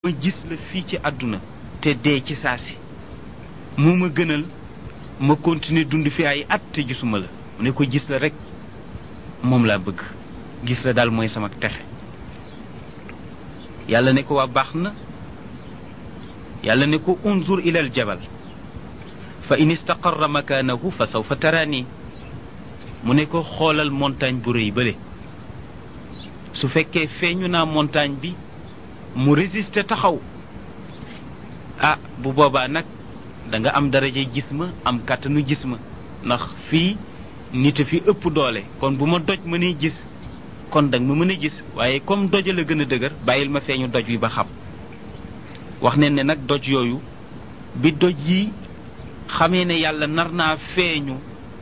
ma gis la fii ci àdduna te dee ci saasi moo ma gënal ma continuer dund fi ay at te gisuma la mu ne ko gis la rek moom laa bëgg gis la daal mooy sama texe yàlla ne ko waa baax na yàlla ne ko unzur ila al jabal fa in istaqarra makaanahu fa sawfa taraani mu ne ko xoolal montagne bu rëy bële su fekkee feeñu naa montagne bi mu résister taxaw ah bu boobaa nag da nga am daraja gis ma am kàttanu gis ma ndax fii nit a fi ëpp doole kon bu ma doj mënee gis kon danga ma mën a gis waaye comme doj la gën a dëgër bàyyil ma feeñu doj wi ba xam wax ne ne nag doj yooyu bi doj yi xamee ne yàlla nar naa feeñu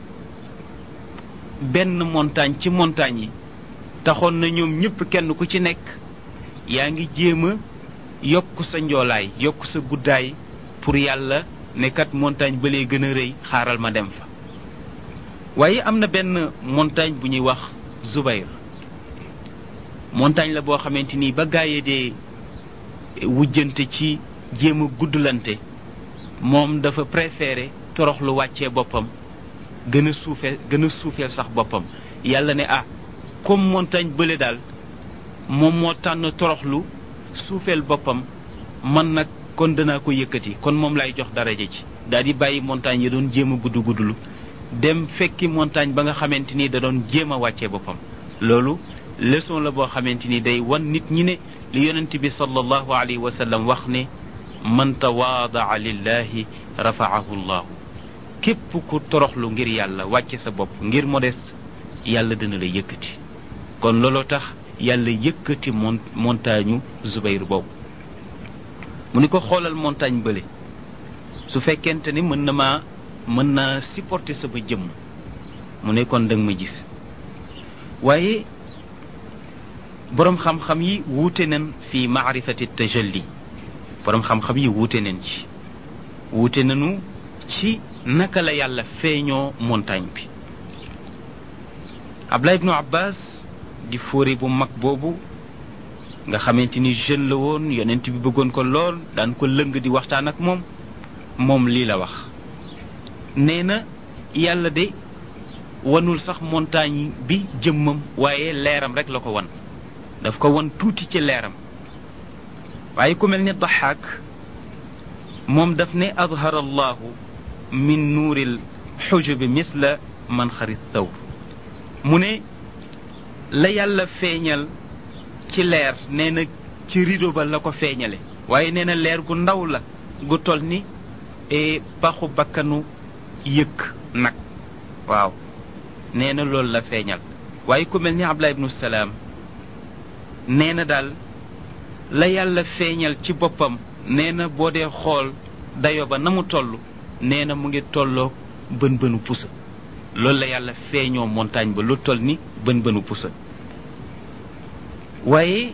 benn montagne ci montagne yi taxoon na ñoom ñëpp kenn ku ci nekk yaa ngi jéem a yokk sa njoolaay yokk sa guddaay pour yàlla ne kat montagne ba lee gën a rëy xaaral ma dem fa waaye am na benn montagne bu ñuy wax Zubayr montagne la boo xamante ni ba gaayee dee wujjante ci jéem a guddlante moom dafa préféré toroxlu wàccee boppam gën a suufe gën a suufeel sax boppam yàlla ne ah comme montagne bële daal moom moo tànn toroxlu suufeel boppam man nag kon danaa ko yëkkati kon moom lay jox daraja ci daal di bàyyi montagne yi doon jéem a gudd guddlu dem fekki montagne ba nga xamante ni da doon jéem a wàccee boppam loolu leçon la boo xamante ni day wan nit ñi ne li yonent bi sallallahu alayhi wa sallam wax ne man tawaadaa lillahi rafaahu llahu képp ku toroxlu ngir yàlla wàcce sa bopp ngir modeste yàlla dina la yëkkati kon looloo tax yàlla yëkkati mon montagne Zubayr boobu mu ni ko xoolal montagne bële su fekkente ni mën na maa mën naa supporter sama jëmm mu ne kon danga ma gis waaye boroom xam-xam yi wuute nañ fi maarifati tajalli boroom xam-xam yi wuute nañ ci wuute nañu ci naka la yàlla feeñoo montagne bi Abdullah ibnu Abbas di fóori bu mag boobu nga xamante ni jeune la woon yonent bi bëggoon ko lool daan ko lëng di waxtaan ak moom moom lii la wax nee na yàlla de wanul sax montagne bi jëmmam waaye leeram rek la ko wan daf ko wan tuuti ci leeram waaye ku mel ni daxaak moom daf ne adhara allahu min nuuril xujubi misla man xarit taw mu ne la yàlla feeñal ci leer nee na ci rido ba la ko feeñale waaye nee na leer gu ndaw la gu tol ni paxu bakkanu yëkk nag waaw nee na loolu la feeñal waaye ku mel ni Abdullah ibnu Salaam nee na daal la yàlla feeñal ci boppam nee na boo dee xool dayo ba na mu toll nee na mu ngi tolloog bën bënu pusa loolu la yàlla feeñoo montagne ba lu toll ni bën bënu pusa waaye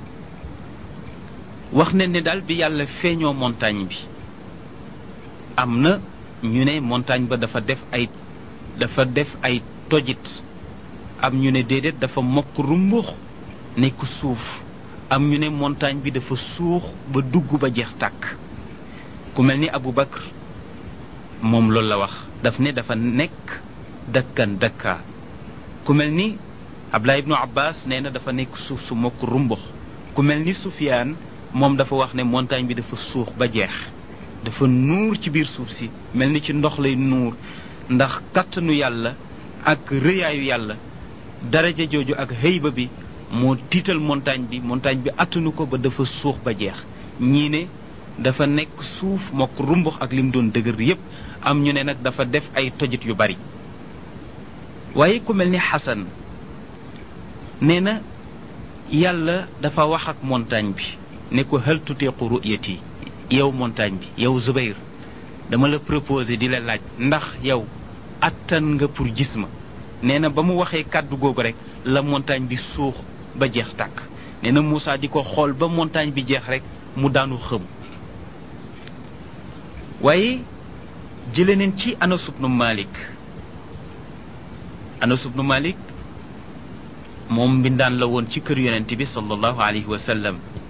wax ne ne daal bi yàlla feeñoo montagne bi am na ñu ne montagne ba dafa def ay dafa def ay tojit am ñu ne déedéet dafa mokk rumbux nekk suuf am ñu ne montagne bi dafa suux ba dugg ba jeex tàkk ku mel ni Abu Bakr moom loolu la wax daf ne dafa nekk dakkan dakka ku mel ni Abdullah ibnu Abbas nee na dafa nekk suuf su mokk rumbux ku mel ni Sufyaan moom dafa wax ne montagne bi dafa suux ba jeex dafa nuur ci biir suuf si mel ni ci ndox lay nuur ndax kàttanu yàlla ak rëyaayu yàlla daraja jooju ak xëyba bi moo tiital montagne bi montagne bi attanu ko ba dafa suux ba jeex ñii ne dafa nekk suuf mokk rumbux ak lim doon dëgër yépp am ñu ne nag dafa def ay tojit yu bari waaye ku mel ni xasan nee na yàlla dafa wax ak montagne bi ne ko hal tuteequ ru'yati yow montagne bi yow Zubayr dama la proposé di la laaj ndax yow attan nga pour gis ma nee na ba mu waxee kàddu googu rek la montagne bi suux ba jeex tàkk nee na Moussa di ko xool ba montagne bi jeex rek mu daanu xëm waaye jële neen ci Anas ibnu Malik Anas ibnu Malik moom mbindaan la woon ci kër yonent bi sallallahu alayhi wa sallam